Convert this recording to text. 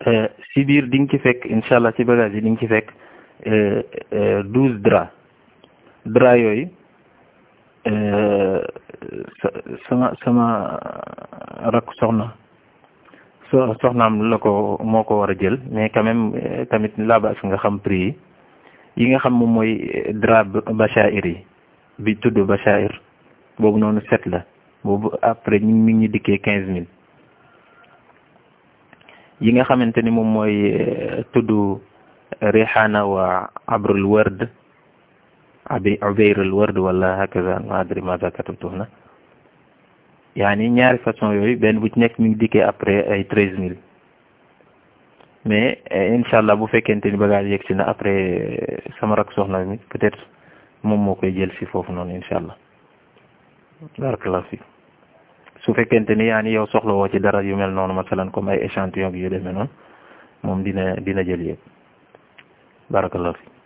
si biir di nga ci fekk incha allah ci bagage yi di nga ci fekk douze drap drap yooyu sama sama rakk soxna so soxnaam la ko moo ko war a jël mais quand même tamit laabas nga xam prix yi yi nga xam moom mooy drap bachair yi bi tudd bachair boobu noonu set la boobu après ñu mi ngi dikkee quinze mille yi nga xamante ni moom mooy tudd rihana wa abrul ward abi ubayrul ward wala hakaza ma adri maza katabtu na yaani ñaari façon yooyu benn bu ci nekk mi ngi dikkee après ay treize mille mais incha allah bu fekkente ni bagage yegg si na après sama rak soxna mi peut-être moom moo koy jël si foofu noonu incha allah barakallahu fi su fekkente ni yaa ni yow soxla woo ci dara yu mel noonu masalan comme ay échantillon yu demee noonu moom dina dina jël yëpp barakallahu fi